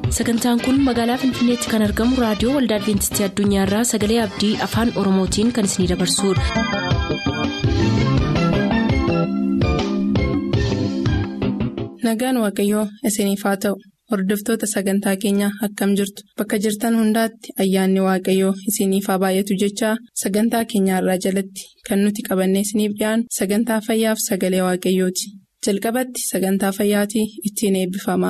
sagantaan kun magaalaa finfinneetti kan argamu raadiyoo waldaa adventistii addunyaarraa sagalee abdii afaan oromootiin kan isinidabarsudha. nagaan waaqayyoo isiniif haa ta'u hordoftoota sagantaa keenyaa akkam jirtu bakka jirtan hundaatti ayyaanni waaqayyoo isiniif haa baay'atu jechaa sagantaa keenyaarraa jalatti kan nuti qabannee isiniif dhiyaanu sagantaa fayyaaf sagalee waaqayyooti jalqabatti sagantaa fayyaatii ittiin eebbifama.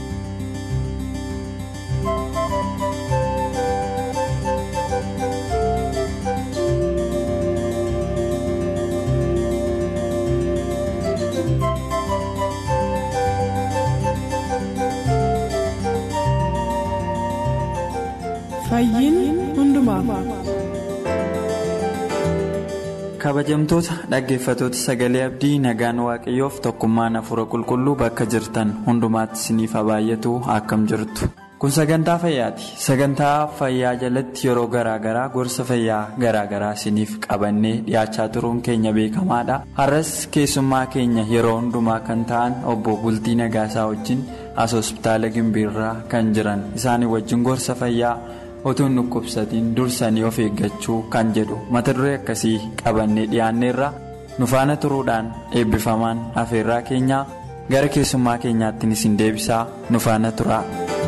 kabajamtoota dhaggeeffatoota sagalee abdii nagaan waaqayyoof tokkummaan hafuura qulqulluu bakka jirtan hundumaatti isiniif haa baay'atu akkam jirtu kun sagantaa fayyaati sagantaa fayyaa jalatti yeroo garaagaraa gorsa fayyaa garaagaraa isiniif qabannee dhiyaachaa turuun keenya beekamaadha har'as keessummaa keenya yeroo hundumaa kan ta'an obbo bultii nagaasaa wajjin as hospitaala gimbiirraa kan jiran isaanii wajjin gorsa fayyaa. otuun dhukkubsatiin dursanii of eeggachuu kan jedhu mata duree akkasii qabannee dhiyaanneerra nu faana turuudhaan eebbifamaan afeerraa keenyaa gara keessummaa keenyaattiin isin deebisaa nu faana tura.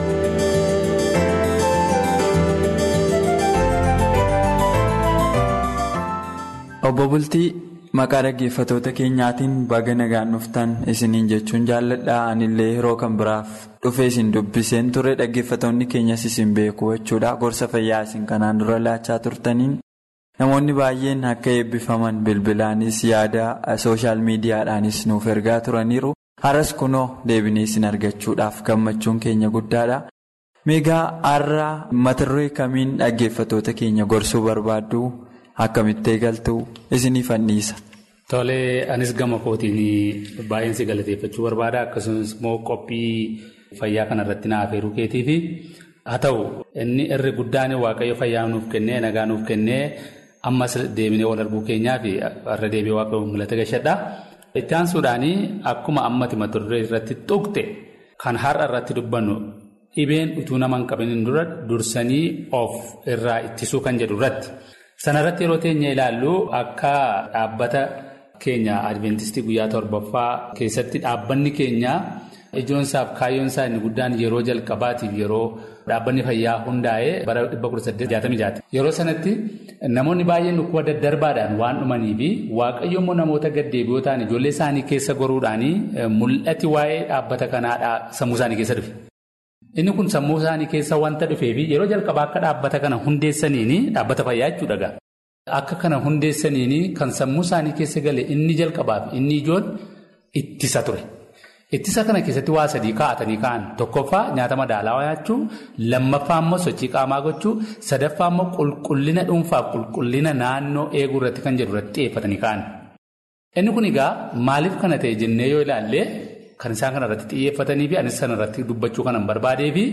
obbo bultii maqaa dhaggeeffatoota keenyaatiin baga nagaan dhuftan isiniin jechuun jaalladha anillee yeroo kan biraaf. dhufee isin dubbiseen ture dhaggeeffatoonni keenyas isin beeku jechuudha gorsa fayyaa isin kanaan dura laachaa turtaniin namoonni baay'een akka eebbifaman bilbilaanis yaada sooshaal miidiyaadhaanis nuuf ergaa turaniiru har'as kunoo deebinee isin argachuudhaaf gammachuun keenya guddaadha meegaa har'a mata duree kamiin dhaggeeffatoota keenya gorsuu barbaaddu akkamitti eegaltu isiniif anniisa. Tolee anis gama kootiin baay'een si galateeffachuu barbaada akkasumas immoo qophii. Fayyaa kanarratti na afeeruu keetiifi haa ta'u inni irri guddaan waaqayyo fayyaa nuuf kennee nagaa nuuf kennee ammas deebinee wal arguu keenyaa fi irra deebi'ee waaqayyo mul'ata gashadha. Itti aansuudhaan akkuma ammati mata duree irratti tuqxe kan har'a irratti dubbannu dhibeen utuu nama hin qabaniin dura dursanii of irraa ittisuu kan jedhu irratti. Sanarratti yeroo teenya ilaallu akka dhaabbata keenya adventistii guyyaa torbaffaa keessatti dhaabbanni keenya. Ijoon isaaf kaayyoon isaa inni guddaan yeroo jalqabaatiif yeroo dhaabbanni fayyaa hundaa'ee bara 1866 yeroo sanatti namoonni baay'een dhukkuba daddarbaadhaan waan dhumanii fi waaqayyo immoo namoota gaddeebi'oo ta'an ijoollee isaanii keessa goruudhaan mul'ati waa'ee dhaabbata kanaa sammuu isaanii keessa dhufe. Inni kun sammuu isaanii keessa wanta dhufee fi yeroo jalqabaa akka dhaabbata kana hundeessaniini dhaabbata fayyaa jechuudha. Akka kana hundeessaniini kan sammuu isaanii keessa gale inni jalqabaaf inni ijoon ittisa ture. Ittisa kana keessatti waa sadii kaa'atanii ka'an tokkoffaa nyaata madaalawaa nyaachuu lammaffaa immoo sochii qaamaa gochuu sadaffaa immoo qulqullina dhuunfaaf qulqullina naannoo eeguu irratti kan jedhu irratti xiyyeeffatanii ka'an. Inni kun egaa maaliif kana ta'e jennee yoo ilaalle kan isaan kana irratti xiyyeeffatanii fi anis sana irratti dubbachuu kanan barbaadee fi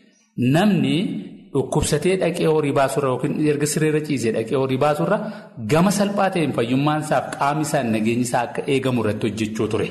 namni dhukkubsatee dhaqee horii baasurra yookiin erga sireerra ciisee dhaqee horii baasurra gama salphaa ta'een fayyummaan isaaf qaamni isaa nageenyi isaa akka eegamu irratti hojjechuu ture.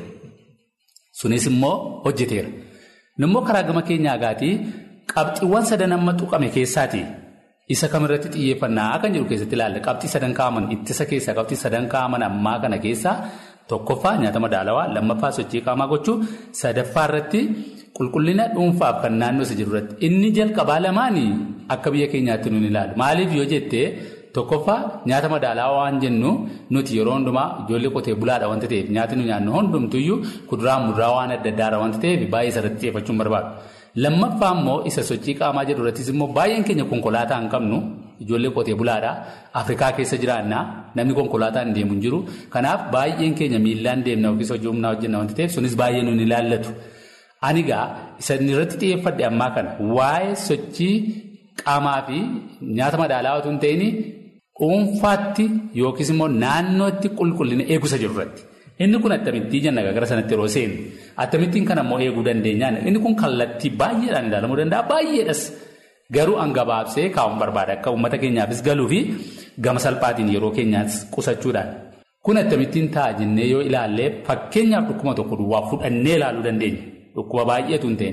Sunis immoo hojjeteera. Nammoo karaa gama keenyaa agaatii qabxiiwwan sadan amma tuqame keessaati. Isa kamirratti xiyyeeffannaa kan jiru keessatti ilaalla. Qabxii sadan kaa'aman ittisa keessaa qabxii sadan kaa'aman ammaa kana keessaa tokkoffaa nyaata madaalawaa, lammaffaa sochii qaamaa gochuu, sadaffaa irratti qulqullina dhuunfaaf kan naannoo isa jiru irratti. Inni jalqabaa lamaanii akka biyya keenyaatti nuun ilaalu. Maaliif yoo jettee Tokkoffaa nyaata madaalawaa waan jennu nuti yeroo hundumaa ijoollee qotee bulaadha wanta ta'eef nyaati nu nyaannu hundumtuyyuu kuduraa muduraa waan adda addaadha wanta ta'eef baay'ee isarratti xiyyeeffachuun barbaadu. Lammaffaa immoo isa sochii qaamaa jedhu irrattis immoo baay'een keenya konkolaataa hin qabnu ijoollee qotee bulaadha Afrikaa keessa jiraannaa namni konkolaataa hin deemu hin jiru kanaaf baay'een keenya miillaan deemna yookiis hojii humnaa hojjenna wanta ta'eef sunis baay'ee nuun ilaallatu. Ani egaa isa irratti xiyyeeffadhe ammaa kana waa'ee sochii qaamaa fi nyaata madaalawaa otoo hin ta'in. dhuunfaatti yookiis immoo naannootti qulqullina eegusa jiru irratti. Inni kun attamittii jenna gara sanatti yeroo seenu. Attamittiin kana immoo eeguu dandeenyaan inni kun kallattii baay'eedhaan ilaalamuu danda'a baay'eedhas. Garuu hangabaabsee kaa'uun barbaada akka uummata keenyaafis galuu fi gama salphaatiin yeroo keenyaas qusachuudhaan. Kun attamittiin ta'a jennee yoo ilaalle fakkeenyaaf dhukkuba tokko duwwaa fudhannee ilaaluu dandeenya. Dhukkuba baay'eetu hin ta'in.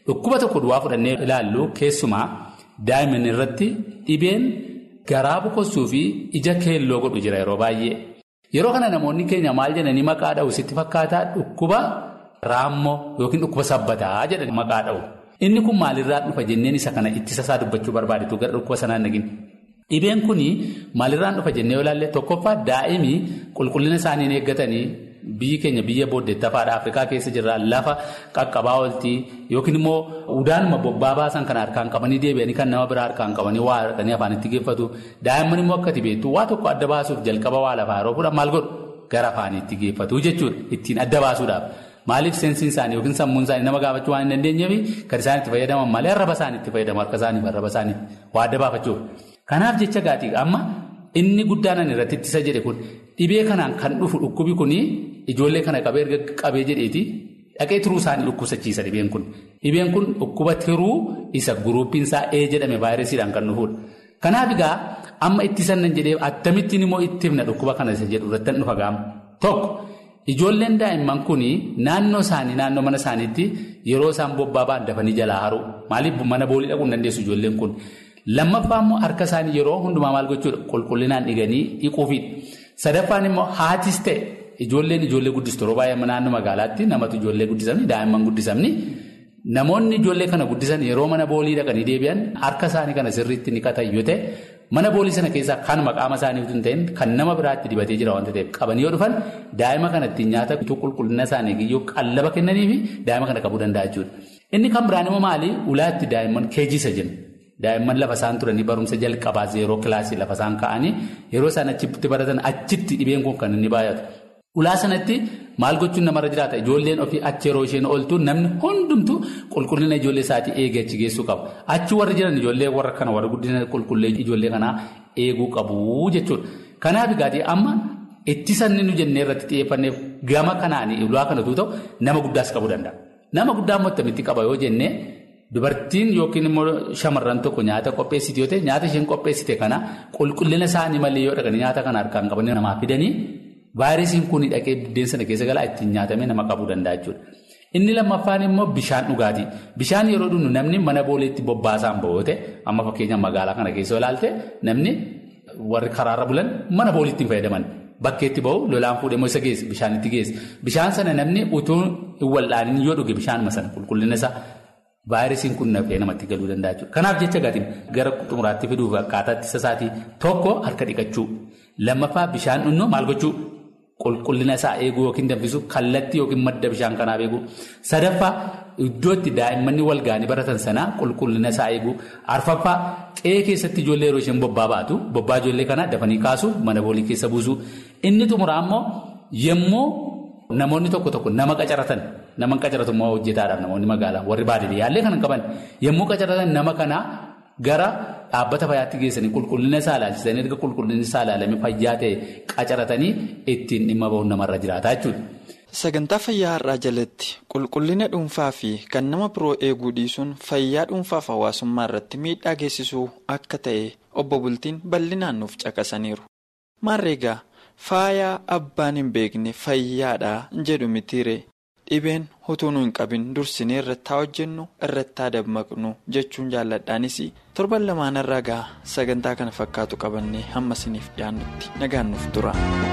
dhukkuba tokko duwwaa fudhannee ilaallu keessumaa daa'imman irratti dhibeen garaa boqochuu fi ija keelloo godhu jira yeroo baay'ee. Yeroo kana namoonni keenya maal jedhanii maqaa dha'u sitti fakkaataa dhukkuba raammoo yookiin dhukkuba sabbataa jedhanii maqaa dha'u. Inni kun maalirraa dhufa jenneen isa kana ittisa isaa dubbachuu barbaadetu gara dhukkuba sanaan nagin. Dhibeen kun maalirraan dhufa jennee yoo ilaalle tokkoffaa daa'imii qulqullina isaanii eeggatanii biyyi keenya biyya booddeettafaadha Afrikaa keessa jirra lafa qaqqabaa ooltii yookiin immoo udaanuma bobbaa baasan kan harkaan qabanii deebi'anii kan nama biraa harkaan qabanii waa harkanii afaanitti geeffatu daa'imman immoo akkati beektu waa tokko adda baasuuf jalqaba waa lafaa yeroo fuudhan maal godhu gara afaaniitti geeffatu jechuudha ittiin adda baasuudhaaf. Maaliif seensiin isaanii yookiin sammuun isaanii nama gaafachuu waan hin dandeenyeef kan isaan itti fayyadaman malee arraba isaanii itti fayyadamu harka isaanii fi arraba isaanii waa adda baafachuuf. Kanaaf jecha gaatii amma inni guddaan irratti ittisa jedhe kun dhibee kanaan kan dhufu dhukkubi kun ijoollee kana qabee erga qabee jedheeti dhaqee turuu isaanii dhukkubsachiisa dhibeen kun. Dhibeen kun dhukkuba tiruu isa guruuppiin isaa ee jedhame vaayirasiidhaan kan dhufudha. Kanaaf egaa amma ittisan nan jedhee akkamittiin immoo itti himna dhukkuba kana isa jedhu irratti dhufa gaama. Tokko. Ijoolleen daa'imman kun naannoo isaanii naannoo mana isaaniitti yeroo isaan bobbaa ba'an dafanii jalaa haru. Maaliif mana boolii dhaquu hin dandeessu ijoolleen kun. Lammaffaa immoo harka isaanii yeroo hundumaa maal gochuudha qulqullinaan dhiganii dhiquufidha. Sadaffaan immoo haatis ta'e ijoolleen ijoollee guddistu yeroo baay'ee naannoo magaalaatti namatu ijoollee guddisamni daa'imman guddisamni. Namoonni ijoollee kana guddisan yeroo mana boolii dhaqanii deebi'an harka isaanii kana sirriitti niqatan yoo ta'e. Mana boolii sana keessaa kan maqaama isaanii hin ta'in kan nama biraatti dibatee jira wanta ta'eef qabanii yoo dhufan daa'ima kanatti nyaata bituu qulqullina isaanii yoo qallaba kennanii fi daa'ima kana qabuu danda'a jechuudha. Inni kan biraan immoo maali? Ulaatti daa'imman keejisa jenna. Daa'imman lafa isaan turanii barumsa jalqabaa zeeroo kilaasii lafa isaan ka'anii yeroo isaan achitti baratan achitti dhibeen kun kan inni baay'atu. Ulaa sanatti maal gochuun namarra jiraata ijoolleen ofii achi yeroo isheen ooltu namni hundumtu qulqullina ijoollee isaatii eegee achi geessuu qaba. Achi warri jiran ijoollee warra kana warra guddina qulqullee ijoollee kanaa eeguu qabu jechuudha. Kanaaf egaa amma ittisan nu jennee irratti xiyyeeffanneef gama kanaan ulaa kanatu ta'u nama guddaas qabuu danda'a. Nama guddaa immoo akkamitti qaba yoo jennee dubartiin yookiin immoo shamarran tokko nyaata qopheessite yoo ta'e nyaata isheen qopheessite kana qulqullina isaanii malee yoo dhaqanii nyaata kana harkaan qabanii namaa fidanii. Vaayirasiin kun dhaqee biddeen sana keessa galaa ittiin nyaatamee nama qabuu danda'a jechuudha. Inni lammaffaan immoo bishaan dhugaatii. Bishaan yeroo dhugnu namni mana booleetti bobbaasaan ba'oote amma fakkeenya magaalaa kana keessa ilaalte namni warri karaarra bulan mana booliitti hin fayyadaman. Bakkeetti ba'u lolaan fuudhee moo isa geesse bishaanitti geesse. Bishaan sana namni utuu hin wal'aanin yoo dhuge bishaanuma sana qulqullina isaa vaayirasiin kun nafee namatti galuu danda'a jechuudha. Kanaaf jecha gaatiin gara xumuraatti fiduuf akkaataa ittisa isaatii tokko harka dhiqachuu. Lammaffaa bishaan dhugnoo maal gochuu? Qulqullina isaa eeguu yookiin danfisu kallattii yookiin madda bishaan kanaaf eeguu. Sadaffaa iddoo itti daa'imman wal ga'anii baratan sanaa qulqullina isaa eeguu. Arfaffaa qe'ee keessatti ijoollee yeroo isheen bobbaa baatu bobbaa ijoollee kanaa dafanii kaasuu mana boolii keessa buusuu. Inni xumuraa immoo yemmuu namoonni tokko tokko nama qacaratan nama qacaratu immoo hojjetaadhaaf namoonni magaalaa warri baadiyyaallee kan qaban yemmuu qacaratan nama kanaa gara. Dhaabbata fayyaatti geessanii qulqullina isaa ilaalchisanii erga qulqullinni isaa ilaalamee fayyaa ta'e qacaratanii ittiin dhimma bahuun namarra jiraata jechuudha. Sagantaa fayyaa har'aa jalatti qulqullina dhuunfaa fi kan nama biroo eeguu dhiisuun fayyaa dhuunfaaf hawaasummaa irratti miidhaa geessisuu akka ta'e obbo Bultiin bal'inaan nuuf caqasaniiru. Maarreegaa faayaa abbaan hin beekne fayyaadhaa jedhu mitiire dhibeen utuu nu hin qabin dursinee irratti haa hojjennu irratti haa dammaqnu jechuun jaalladhaanis torban lamaan irraa gaa sagantaa kana fakkaatu qabannee hamma isiniif dhiyaannutti nagaan nuuf tura.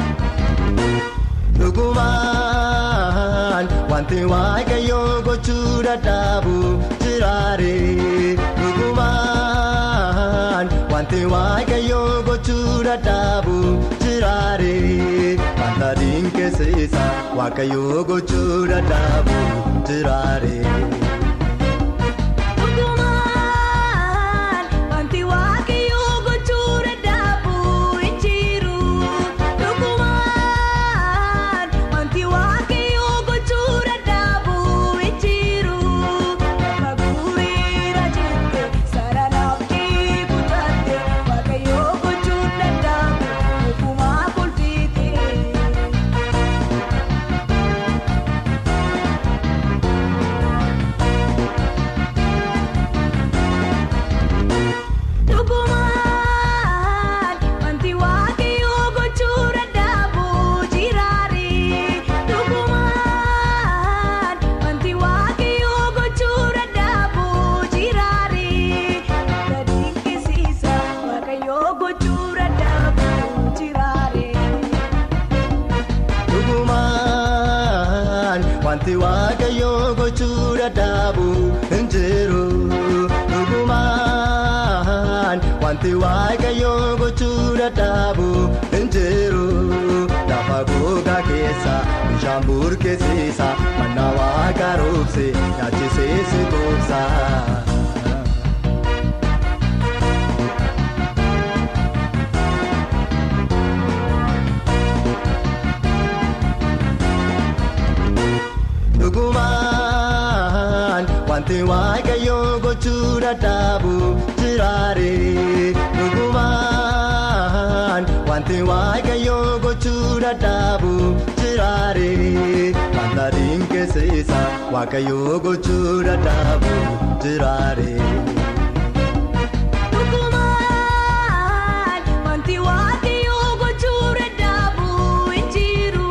Dhugumaan wanti waaqayyoo gochuu dadhabu jiraare. Dhugumaan wanti waaqayyoo gochuu dadhabu jiraare. Wanta dinqisiisa waaqayyoo gochuu dadhabu jiraare. wanti waaqayyoo gochuu dadhabu hin jiru dhugumaan wanti waaqayyoo gochuu dadhabu hin jiru lafa gogaa keessa bishaan burkeessiisa manna waaqa roobse nyaachisee si goobsa. dhugumaan wanti waaqayyoo gochuu dadhabu jiraare dhugumaan wanti waaqayyoo gochuu dadhabu jiraare wanta dinqisiisa waaqayyoo gochuu dadhabu jiraare. Dhugumaan wanti waaqayyoo gochuu dadhabu hin jiru.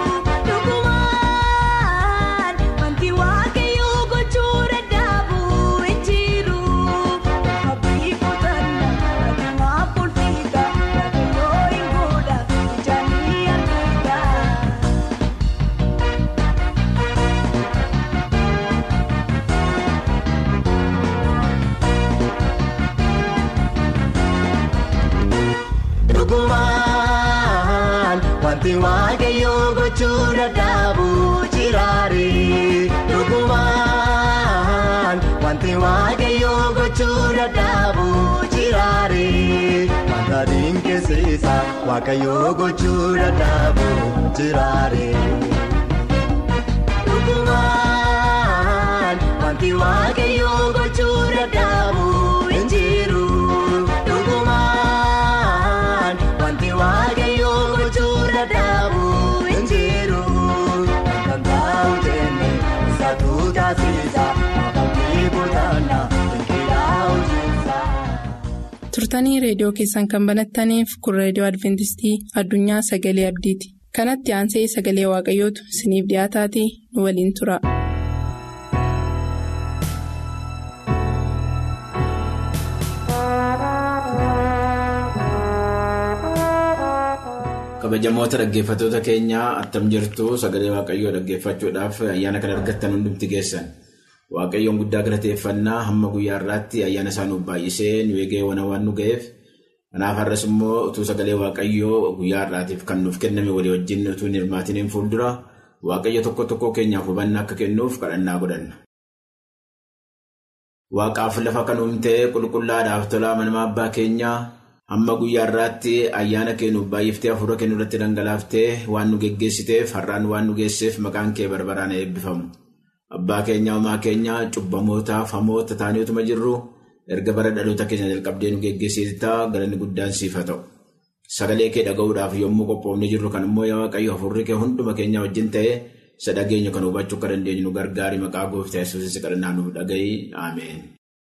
Dhugumaan wanti waaqayyoo gochuu dadhabu hin jiru. Abdii kutannaa adeemaa fulfiidha. Waaqayyoo hin godha ijaan ni argita. dhugumaan wanti waaqayyoo gochuu dadhabu jiraare dhugumaan wanti waaqayyoo gochuu dadhabu jiraare wanta dinqisiisa waaqayyoo gochuu dadhabu jiraare. Dhugumaan wanti waaqayyoo gochuu dadhabu hin jiru. Dhugumaan wanti waaqayyoo gochuu dadhabu hin jiru. Kan taa'u jenne isaatu taasisa. Abdii kutannaa dinqiidhaa hojjeta. turtanii reediyoo keessan kan banattaniif kun reediyoo adventistii addunyaa sagalee abdiiti kanatti aansee sagalee waaqayyootu isiniif dhiyaataatii nu waliin tura. kabajamoota dhaggeeffattoota keenyaa attam jirtu sagalee waaqayyoo dhaggeeffachuudhaaf ayyaana kan argattan hundumti geessan waaqayyoon guddaa galateeffannaa hamma guyyaa irraatti ayyaana isaa nuuf baay'isee nu eegee wana waan nu ga'eef kanaaf har'as immoo utuu sagalee waaqayyoo guyyaa irraatiif kan nuuf kenname walii wajjin utuu hin hirmaatiniin fuuldura waaqayyo tokko tokko keenyaaf hubannaa akka kennuuf kadhannaa godhanna. Waaqaaf lafa kan uumtee qulqullaadhaaf tolaa manamaa abbaa keenyaa hamma guyyaa irraatti ayyaana kennuuf baay'iftee hafuura kennu irratti dhangalaaftee waan nu geggeessiteef har'aan waan nu geesseef maqaan kee barbaraan eebbifamu. Abbaa keenyaa uumaa keenyaa cubbamootaaf hamoota taanii utuma jirru erga bara dhaloota keenya jalqabdee nu geggeessitaa galanni guddaan siif haa ta'u. Sagalee kee dhaga'uudhaaf yommuu qophoofnee jirru kan immoo yaa waaqayyo hafuurri kee hunduma keenya wajjin ta'ee isa dhageenya kan hubachuu akka dandeenyu nu gargaari maqaa gooftaa yesuusis kadhannaa nuuf dhaga'i ameen.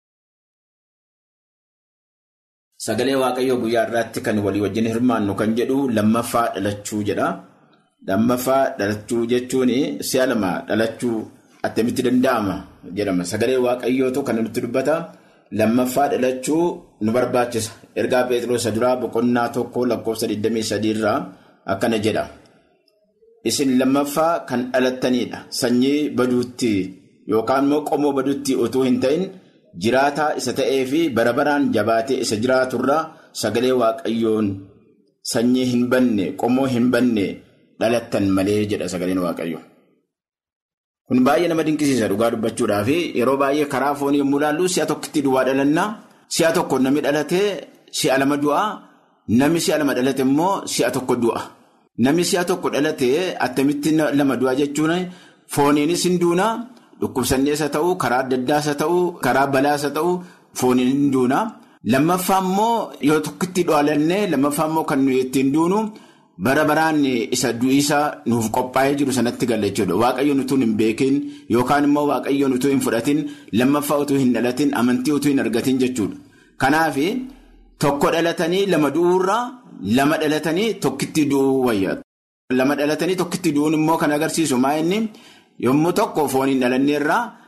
Sagalee waaqayyoo guyyaa irraatti kan walii wajjin hirmaannu kan jedhu lammaffaa dhalachuu jedha. Lammaffaa dhalachuu jechuun si'a lama dhalachuu attamitti danda'ama jedhama. Sagalee waaqayyootu kan nutti dubbata. Lammaffaa dhalachuu nu barbaachisa. Ergaa Pheexroos duraa boqonnaa tokko lakkoofsa 23 irraa akkana jedha. Isin lammaffaa kan dhalattanidha. Sanyii baduutti yookaan immoo qomoo baduutti utuu hin ta'in jiraataa isa ta'ee fi bara baraan jabaatee isa jiraaturraa sagalee waaqayyoon sanyii hin banne qomoo hin banne dhalattan malee jedha sagaleen waaqayyo. Kun baay'ee nama dinqisiisa dhugaa dubbachuudhaa fi yeroo baay'ee karaa foonii yommuu ilaallu si'a tokkotti du'aa dhalannaa si'a tokko namni dhalatee si'a lama du'a namni si'a lama dhalate immoo si'a tokko du'a. Namni si'a tokko dhalatee attamitti lama du'a jechuun fooniinis hin duuna dhukkubsannees haa ta'u karaa adda addaas haa ta'u karaa balaas haa ta'u fooniin hin duuna. Lammaffaa immoo yoo tokkotti dhalannee lammaffaa immoo kan nuyi ittiin duunu bara baraan isa du'iisa nuuf qophaa'ee jiru sanatti galla jechuudha. Waaqayyoon utuu hin beekin yookaan immoo waaqayyoon utuu hin fudhatin lammaffaa utuu hin dhalatin amantii utuu hin argatin jechuudha. Kanaaf tokko dhalatanii lama du'uurraa lama dhalatanii tokkitti du'uu wayya. Lama dhalatanii tokkitti du'uun immoo kan agarsiisu maa inni yommuu tokko fooniin dhalanneerraa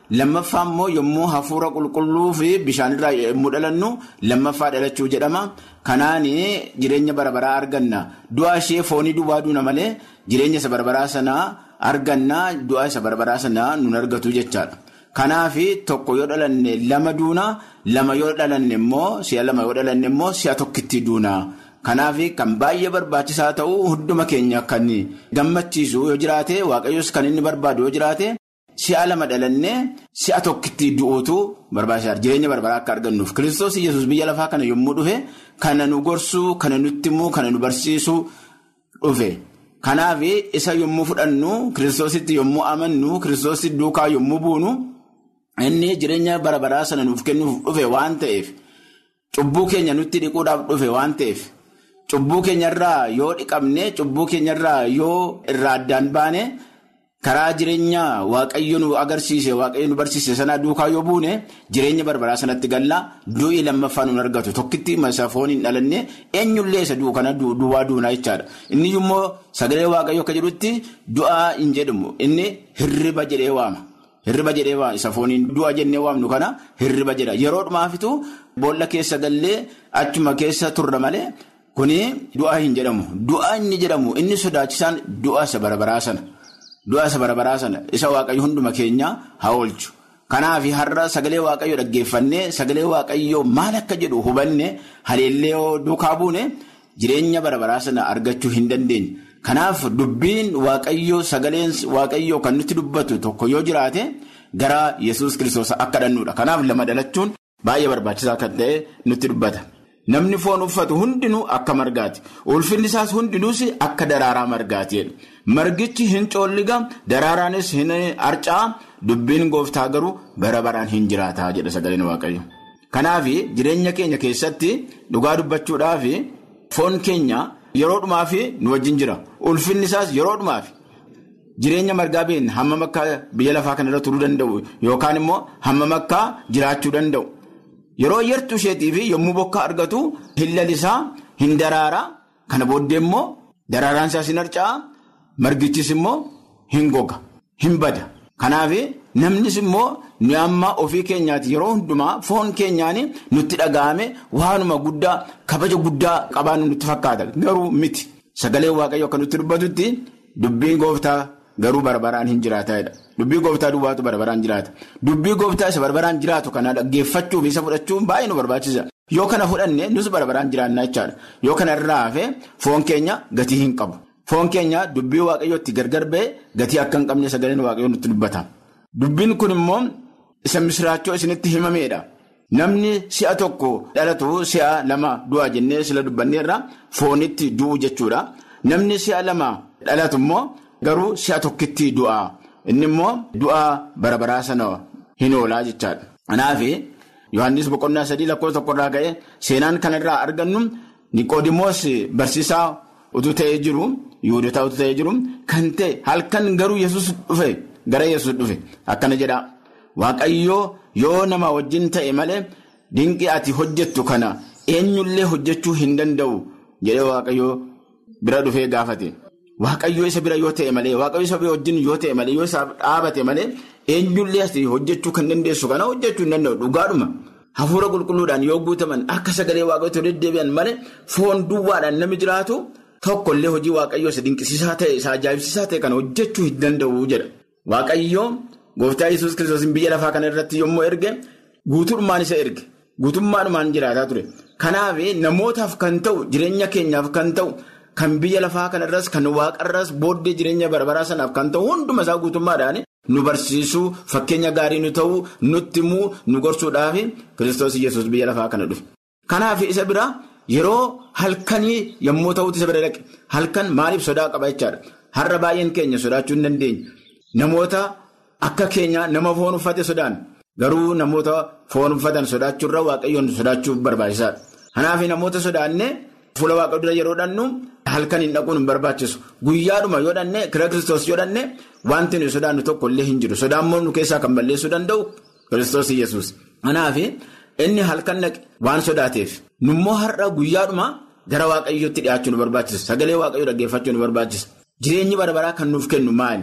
lammaffaa immoo yommuu hafuura qulqulluu fi bishaanirraa yommuu dhalannu lammaffaa dhalachuu jedhama. Kanaan jireenya barbaraa arganna. Du'a ishee foonii duwwaa duuna malee jireenya isa barbaraa sanaa arganna du'a isa barbaraa sanaa nun argatu jechaadha. Kanaaf tokko yoo dhalanne lama duuna lama yoo dhalanne immoo si'a lama yoo dhalanne immoo si'a tokkitti duuna. Kanaaf kan baay'ee barbaachisaa ta'u hunduma keenya kan gammachiisu yoo jiraate waaqayyos kan inni barbaadu yoo jiraate si'a lama dhalannee si'a tokkitti du'uutu barbaachisaadha. Jireenya barbaraa akka argannuuf kiristoos yesus biyya lafaa kana yommuu dhufe kana nu gorsuu kana nutti himuu kana nu barsiisuu dhufe. Kanaaf isa yommuu fudhannu kiristoositti yommuu amannu kiristoositti duukaa yommuu buunu inni jireenya barbaraa sana nuuf kennuuf dhufe waan ta'eef cubbuu keenya nutti dhiquudhaaf dhufe waan ta'eef. Cubbuu keenyarraa yoo dhiqabne cubbuu keenyarraa yoo irraa addaan baane karaa jireenya waaqayyo nu agarsiise waaqayyo nu barsiise sana duukaa yoo buune jireenya barbaraa sanatti galla du'i lammaffaa nu argatu tokkitti masa foon hin dhalanne eenyullee isa du'u kana duwwaa duunaa jechaadha. Inni immoo sagalee waaqayyo akka jedhutti du'aa hin jedhamu inni hirriba jedhee waama. Hirriba jedhee waama isa fooniin du'a jennee waamnu kana hirriba jedha yeroo dhumaafitu boolla keessa gallee achuma keessa turre malee. Kuni du'a hin jedhamu. Du'a inni jedhamu inni sodaachisaan du'a isa barbaraa sana. Du'a isa barbaraa sana isa waaqayyo hunduma keenya haa oolchu. Kanaaf har'a sagalee waaqayyo dhaggeeffannee sagalee waaqayyo maal akka jedhu hubanne haleellee duukaa buune jireenya barbaraa sana argachuu hin dandeenye. Kanaaf dubbiin waaqayyo sagaleen waaqayyo kan nutti dubbatu tokko yoo jiraate gara yesus kiristoos akka dhannuudha. Kanaaf lama dhalachuun baay'ee barbaachisaa kan ta'e nutti dubbata. Namni foon uffatu hundinuu akka margaati. Ulfinni isaas hundinuus akka daraaraa margaati. Margichi hin coolliga, daraaraanis hin harca'a, dubbiin gooftaa garuu bara baraan hin jiraataa jedha sagaleen waaqayyo. Kanaaf jireenya keenya keessatti dhugaa dubbachuudhaaf foon keenya yeroo dhumaaf nu wajjin jira. Ulfinni isaas yeroo dhumaaf jireenya margaa beekna hammam akka biyya lafaa kanarra turuu danda'u yookaan immoo hammam akka jiraachuu danda'u. Yeroo yartuu isheetii fi yommuu bokkaa argatu hin lalisaa hin daraaraa kana booddee immoo daraaraan isaas hin harca'a margichis immoo hin goga hin bada. Kanaaf namnis immoo nu amma ofii keenyaati yeroo hundumaa foon keenyaan nutti dhaga'ame waanuma guddaa kabaja guddaa qabaannu nutti fakkaata garuu miti sagalee waaqayyo akka nutti dubbatutti dubbiin gooftaa. Garuu barbaraan hin jiraataadha. Dubbii gooftaa duwwaatu barbaraan jiraata. Dubbii gooftaa isa barbaraan jiraatu kana dhaggeeffachuuf isa fudhachuun baay'ee nu barbaachisa. Yoo kana fudhanne nus barbaraan jiraannaa jechaadha. Yoo kana irraa hafee foon keenya gatii hin qabu. Foon keenya dubbii waaqayyootti gargar ba'e gatii akka hin qabne sagaleen waaqayyoo nutti dubbata. Dubbiin kun immoo isa misiraachoo isinitti himameedha. Namni si'a tokko dhalatu si'a lama du'a jennee sila dubbanneerra foonitti du'u jechuudha. Namni si'a lama dhalatu immoo. Garuu si'a tokkitti du'a. Inni immoo du'a barbaraa sana hin oolaa jechaadha. Kanaaf Yohaannis boqonnaa sadii lakkoofsa tokkorraa ka'e seenaan kanarraa argannu Niqoodimoos barsiisaa utuu ta'ee jiru Yihudotaa utuu ta'ee jiru kan ta'e halkan garuu Yesuus dhufe gara Yesuus dhufe akkana jedha. Waaqayyoo yoo nama wajjin ta'e malee dinqii ati hojjettu kana eenyullee hojjechuu hin danda'u jedhee Waaqayyoo bira dhufee gaafate. Waaqayyoo isa bira yoo ta'e malee waaqayyoo isa wajjin yoo ta'e malee yoo isaaf dhaabate malee eenyullee asii hojjechuu kan dandeessu kana hojjechuu hin danda'u dhugaadhuma. Hafuura qulqulluudhaan yoo guutaman akka sagalee waaqayyoo deddeebi'an malee foon duwwaadhaan namni jiraatu tokkollee hojii waaqayyoo isa dinqisiisaa ta'e isa ajaa'ibsiisaa ta'e kana hojjechuu hin danda'u jedha. Waaqayyoo gooftaa yesus kiristoos biyya lafaa kana irratti yommuu erge guutummaan isa erge guutummaadhumaan jiraataa ture. Kanaaf namootaaf kan ta'u jireenya keenyaaf kan ta'u. Kan biyya lafaa kanarras kan waaqarras booddee jireenya barbaraa sanaaf kan ta'u hunduma isaa guutummaadhaan nu barsiisuu fakkeenya gaarii nu ta'uu nutti himuu nu gorsuudhaaf kiristoos yesus biyya lafaa kana dhufe. Kanaaf isa bira yeroo halkanii yommuu ta'utti isa bira dhaqe halkan maaliif sodaa qaba jechaadha. Har'a baay'een keenya sodaachuu hin dandeenye. Namoota akka keenya nama foon uffate sodaan garuu namoota foon uffatan sodaachuurra waaqayyoon sodaachuuf barbaachisaadha. Kanaaf namoota sodaannee. Fuula waaqa dura yeroo dhannu halkan hin dhaquun hin barbaachisu. Guyyaadhuma yoo dhanne kira kiristoos yoo dhanne wanti nuyi sodaannu tokko illee hin jiru. Sodaan nu keessaa kan balleessuu danda'u kiristoos yesus Kanaaf inni halkan dhaqe waan sodaateef nummoo har'a guyyaadhuma gara waaqayyootti dhiyaachuu nu barbaachisa. Sagalee waaqayyoo dhaggeeffachuu nu barbaachisa. Jireenyi barbaraa kan nuuf kennu maali?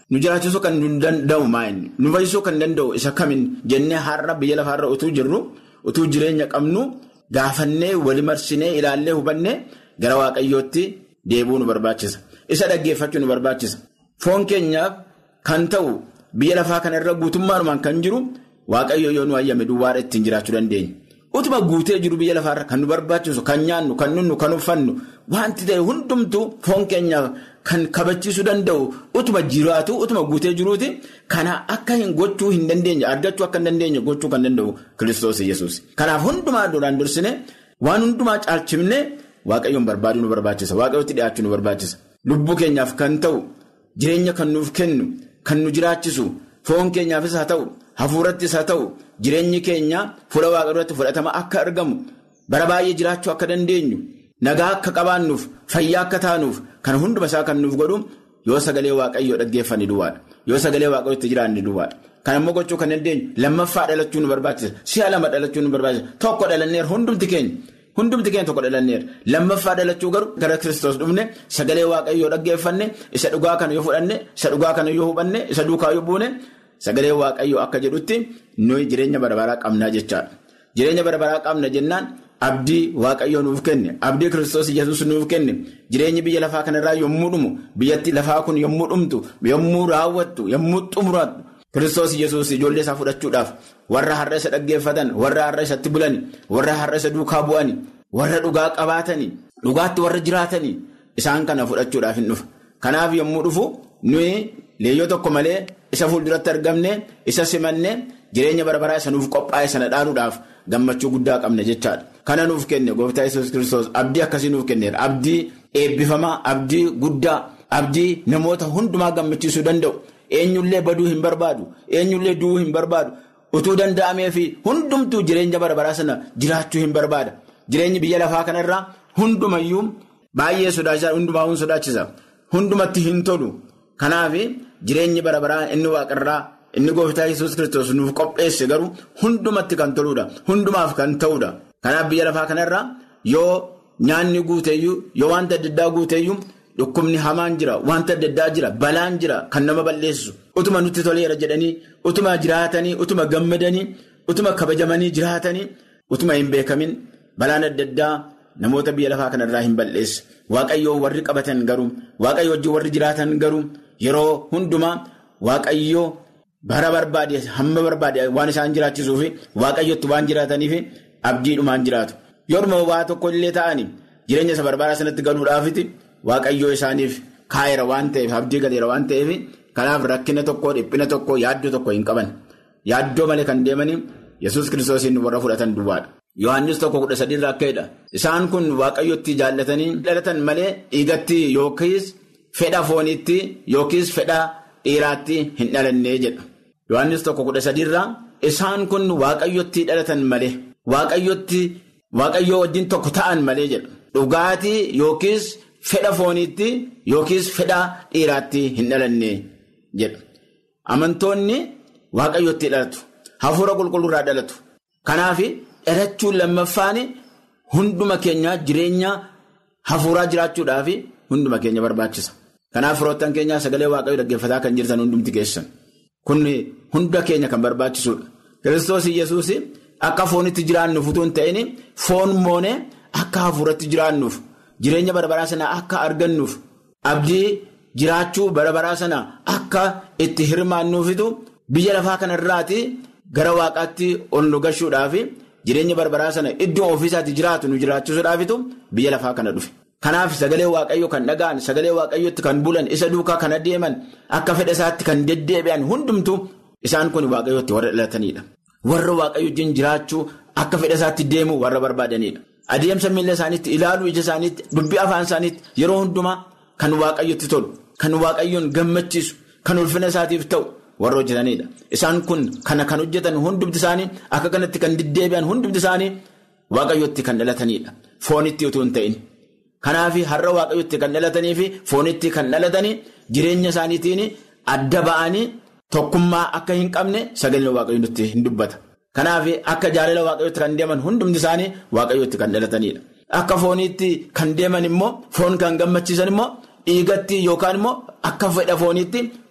nu jiraachisuu kan nu danda'u maayini nu fayyisuu kan danda'u isa kamin jennee har'a biyya lafaarra utuu jirru utuu jireenya qabnu gaafannee wali marsinee ilaallee hubannee gara waaqayyootti deebi'uu nu barbaachisa. Isa dhaggeeffachuu nu barbaachisa. Foon keenyaaf kan ta'u biyya lafaa kanarra guutummaadhumaan kan jiru waaqayyo yoo nu hayyame duwwaadha ittiin jiraachuu dandeenya. Utuma guutee jiru biyya lafaarra kan nu barbaachisu kan nyaannu kan nunnu kan uffannu wanti ta'e hundumtuu foon keenyaaf kan kabachiisuu danda'u utuma jiraatu utuma guutee jiruuti kana akka hin gochuu hin dandeenye argachuu akka hin dandeenye gochuu kan danda'u kiristoos yesuus. Kanaaf hundumaa duraan dursine waan hundumaa caalchifne waaqayyoon barbaaduu nu barbaachisa waaqayyootti dhiyaachuu nu barbaachisa. Lubbuu keenyaaf kan ta'u jireenya kan nuuf kennu kan nu jiraachisu foon keenyaafis haa ta'u hafuurattis haa ta'u jireenyi keenya fuula waaqa duratti fudhatama akka argamu bara baay'ee jiraachuu akka dandeenyu nagaa akka qabaannuuf fayyaa akka taanuuf kan hunduma isaa kan nuuf godhu yoo sagalee waaqayyoo dhaggeeffanne duwwaadha yoo sagalee waaqayyoo itti jiraanne duwwaadha. Kan ammoo gochuu kan dandeenyu lammaffaa dhalachuu nu barbaachisa si'a lama dhalachuu nu barbaachisa tokko dhalanneer hundumti keenya. Hundumti keenya tokko dhalanneera lammaffaa dhalachuu garuu gara kiristoos dhufne sagalee waaqayyoo dhaggeeffanne isa dhugaa kana yoo fudhanne isa dhugaa kana yoo hubanne isa duukaa yoo buune sagalee waaqayyoo akka jedhutti nuyi jireenya barabaraa qabnaa jechaadha. Jireenya barabaraa qabna jennaan abdii waaqayyoo nuuf kenne abdii kiristoos yesuus nuuf kenne jireenyi biyya lafaa kanarraa yommuu dhumu biyyatti lafaa kun yommuu dhumtu yommuu raawwattu yommuu xumuraatu. Kiristoos yesuus ijoollee isaa fudhachuudhaaf warra har'a isa dhaggeeffatan warra har'a isatti bulan warra har'a isa duukaa bu'an warra dhugaa qabaatanii dhugaatti warra jiraatanii isaan kana fudhachuudhaaf hin dhufa. Kanaaf yommuu dhufu nuyi leeyyoo tokko malee isa fuulduratti argamne isa simanne jireenya barabaraa isa nuuf qophaa'e sana dhaanuudhaaf gammachuu guddaa qabna jechaadha. Kana nuuf kenne gooftaa yesuus kiristoos abdii akkasii nuuf kenneera abdii eebbifamaa abdii guddaa abdii namoota hundumaa gammachiisuu danda'u. Eenyullee baduu hin barbaadu eenyullee du'uu hin barbaadu utuu danda'amee fi hundumtuu jireenya barabaraa sana jiraachuu hin barbaada jireenyi biyya lafaa kanarraa hundumayyuu baay'ee sodaachisa hundumaa sodaachisa hundumatti hin tolu kanaaf jireenyi barabaraa inni waaqarraa inni gooftaa yesuus kiristoos nuuf qopheesse garuu hundumatti kan toludha hundumaaf kan ta'udha kanaaf biyya lafaa kanarraa yoo nyaanni guuteeyyuu yoo wanta adda addaa guuteeyyuu. Dhukkubni hamaan jira wanta adda addaa jira balaan jira kan nama balleessu utuma nutti toleera jedhanii utuma jiraatanii utuma gammadanii utuma kabajamanii jiraatanii utuma hin beekamin balaan adda addaa namoota biyya lafaa kanarraa hin balleessu waaqayyoo warri qabatan garuu waaqayyoo wajjin warri jiraatan garuu yeroo hundumaa waaqayyoo bara barbaade hamma barbaade waan isaan jiraachisuufi waaqayyootti waan jiraataniif abdiidhumaan jiraatu yooma waa tokko illee ta'anii jireenya isa barbaadaa sanatti galuudhaafiti. Waaqayyoo isaaniif kaayera waan ta'eef abdii galeera waan ta'eef kanaaf rakkina tokko dhiphina tokko yaaddoo tokko hin qaban yaaddoo malee kan deemanii yesus kiristoosiin warra fudhatan duwwaadha. Yohaannis tokko kudha sadiirraa akka jedha isaan kun waaqayyotti jaallatanii dhalatan malee dhiigatti yookiis fedha fooniitti yookiis fedha dhiiraatti hin dhalannee jedha. Yohaannis tokko kudha sadiirraa isaan kun waaqayyotti dhalatan malee waaqayyotti waaqayyoo wajjin tokko ta'an malee jedha dhugaatii yookiis. Fedha fooniitti yookiis fedha dhiiraatti hin dhalanne jedha. Amantoonni waaqayyootti dhalatu. Hafuura qulqulluurraa dhalatu. Kanaaf dhalachuun lammaffaan hunduma keenya jireenya hafuuraa jiraachuudhaaf hunduma keenya barbaachisa. Kanaaf firoottan keenyaa sagalee waaqayyoo dhaggeeffataa kan jirtan hundumti keessan. Kun hunda keenya kan barbaachisudha. Kiristoos Iyyasuus akka foonitti jiraannuuf utuu hin ta'in foon moonee akka hafuuratti jiraannuuf. Jireenya barabaraa sana akka argannuuf abdii jiraachuu barabaraa sana akka itti hirmaannuufitu biyya lafaa kanarraati gara waaqaatti ol nu gashuudhaaf jireenya barabaraa sana iddoo ofiisaatti jiraatu nu jiraachisuudhaafitu biyya lafaa kana dhufe. Kanaaf sagalee waaqayyoo kan dhaga'an sagalee waaqayyootti kan bulan isa duukaa kan adeeman akka fedha isaatti kan deddeebi'an hundumtu isaan kun waaqayyootti warra dhalatanidha. Warra waaqayyo wajjin jiraachuu akka fedha isaatti deemu warra barbaadanidha. Adeemsa miila isaaniitti ilaaluu ija isaaniitti dubbii afaan isaaniitti yeroo hundumaa kan waaqayyotti tolu kan waaqayyoon gammachiisu kan ulfina isaatiif ta'u warra hojjetanidha. Isaan kun kana kan hojjetan hundumti isaanii akka kanatti kan deddeebi'an hundumti isaanii waaqayyotti kan dhalatanidha. Foonitti utuu hin ta'in. Kanaaf har'a waaqayyotti kan dhalatanii fi foonitti kan dhalatanii jireenya isaaniitiin adda ba'anii tokkummaa akka hin qabne sagalee waaqayyoon nutti hin dubbata. Kanaaf akka jaalala waaqayyootti kan deeman hundumti isaanii waaqayyootti kan dhalatanidha. Akka fooniitti kan deeman immoo foon kan gammachiisan immoo dhiigatti yookaan immoo akka fedha fooniitti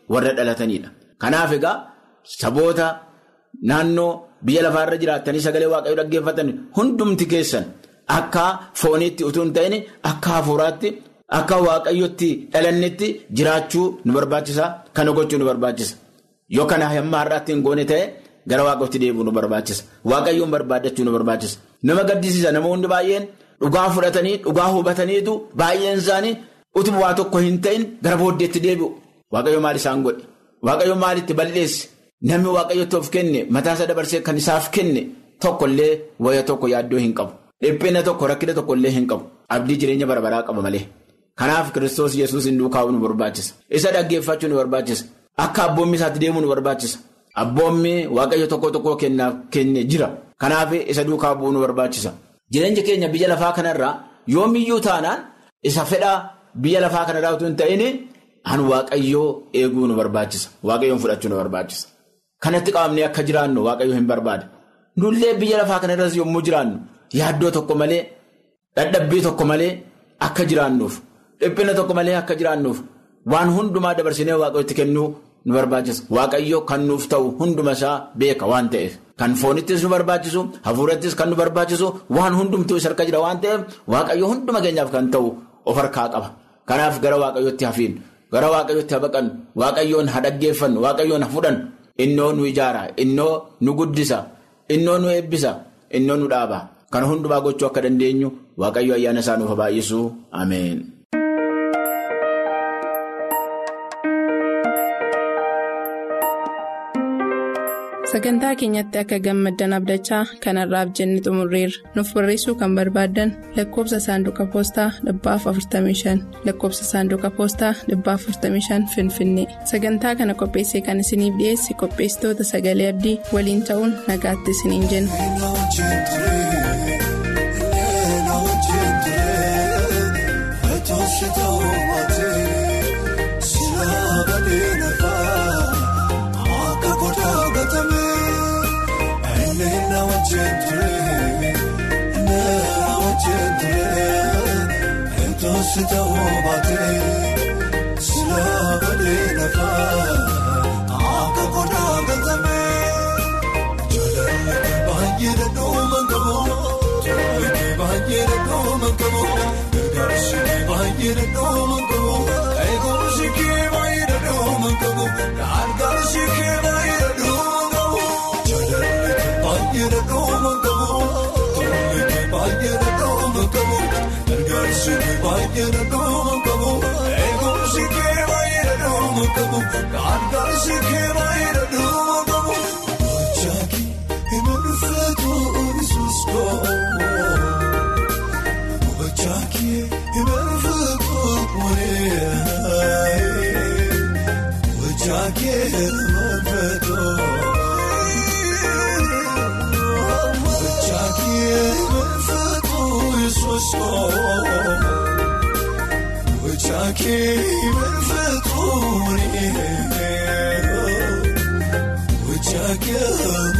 warra dhalatanidha. Kanaaf egaa saboota naannoo biyya lafaarra jiraattanii sagalee waaqayyoo dhaggeeffatan hundumti keessan akka fooniitti utuu hin ta'in akka hafuuraatti akka waaqayyootti dhalannetti jiraachuu nu barbaachisa. Kana gochuu nu barbaachisa. Yoo kana hamma har'aatti hin goone ta'e gara waaqootti deebi'uu nu barbaachisa. Waaqayyoon barbaadachuu nu barbaachisa. Nama gaddisiisa namoonni baay'een dhugaa fudhatanii dhugaa hubataniitu baay'een isaanii utuma waa tokko hin ta'in gara booddeetti deebi'u. Waaqayyo maal isaan godhe? Waaqayyo maalitti balleesse? Namni waaqayyotti of kenne mataasaa dabarsee kan isaaf kenne tokkollee waya tokko yaaddoo hin qabu. Dhiphina tokko rakkina tokkollee hin qabu. Abdii jireenya barabaraa qaba malee. Kanaaf Kiristoos Yesuus hin duukaa'uu nu barbaachisa. Isa dhaggeeffachuu nu barbaachisa. Akka abboommi isaatti deemuu nu barbaachisa. Abboommi waaqayyo tokko tokko kennaaf kenne jira. Kanaaf isa duukaa bu'uu nu barbaachisa. Jireenya keenya biyya lafaa kanarraa yoomiyyuu taanaan isa fedhaa biyya lafaa kanarraa utuu hin ta'in an waaqayyoo eeguu nu barbaachisa. Waaqayyoon fudhachuu nu barbaachisa. Kanatti qabamnee akka jiraannu waaqayyo hin barbaada. Nullee biyya lafaa kanarras yommuu jiraannu yaaddoo tokko malee dadhabbii tokko malee akka jiraannuuf dhiphina tokko malee akka jiraannuuf waan hundumaa dabarsinee waaqayyotti kennuu nu barbaachisa. Waaqayyo kan nuuf ta'u hunduma isaa beeka waan ta'eef. Kan foonittis nu barbaachisu hafuurattis kan nu barbaachisu waan hundumtuu isa harka jira waan ta'eef waaqayyo hunduma keenyaaf kan ta'u of harkaa qaba. Kanaaf gara waaqayyootti hafiin gara waaqayyootti habaqan waaqayyoon ha dhaggeeffannu waaqayyoon ha fudhan. Innoo nu ijaara, innoo nu guddisa, innoo nu eebbisa, innoo nu dhaaba. Kana hundumaa gochuu akka dandeenyu waaqayyo ayyaana isaa nuuf baay'isu. Ameen. Sagantaa keenyatti akka gammaddan abdachaa kanarraaf jenne xumurreerra. Nuuf barreessuu kan barbaaddan lakkoobsa saanduqa poostaa dhibbaaf 45 lakkoobsa saanduqa poostaa dhibbaaf 45 Finfinnee. Sagantaa kana qopheessee kan isiniif dhiyeesse qopheessitoota sagalee abdii waliin ta'uun nagaatti isiniin jenna. Sita obaatee silaabalee lafaa akka godhaa gatamee jaalalli baay'ee dhadhooma qabu tolli baay'ee dhadhooma qabu gargaarsi baay'ee dhadhooma qabu eegumsi baay'ee dhadhooma qabu gargaarsi baay'ee dhadhooma qabu jaalalli baay'ee dhadhooma qabu tolli baay'ee dhadhooma qabu. Gargaarsi baay'ee dhadhooma qabu eegumsi kee baay'ee dhadhooma qabu gargaarsi kee baay'ee dhadhooma qabu. Gochaaki himanufeetu Yesuus koo. Gochaaki himanufeetu moree. Gochaaki himanufeetu. Gochaaki himanufeetu Yesuus koo. Wachaakee manfaatuu ni wachaakee.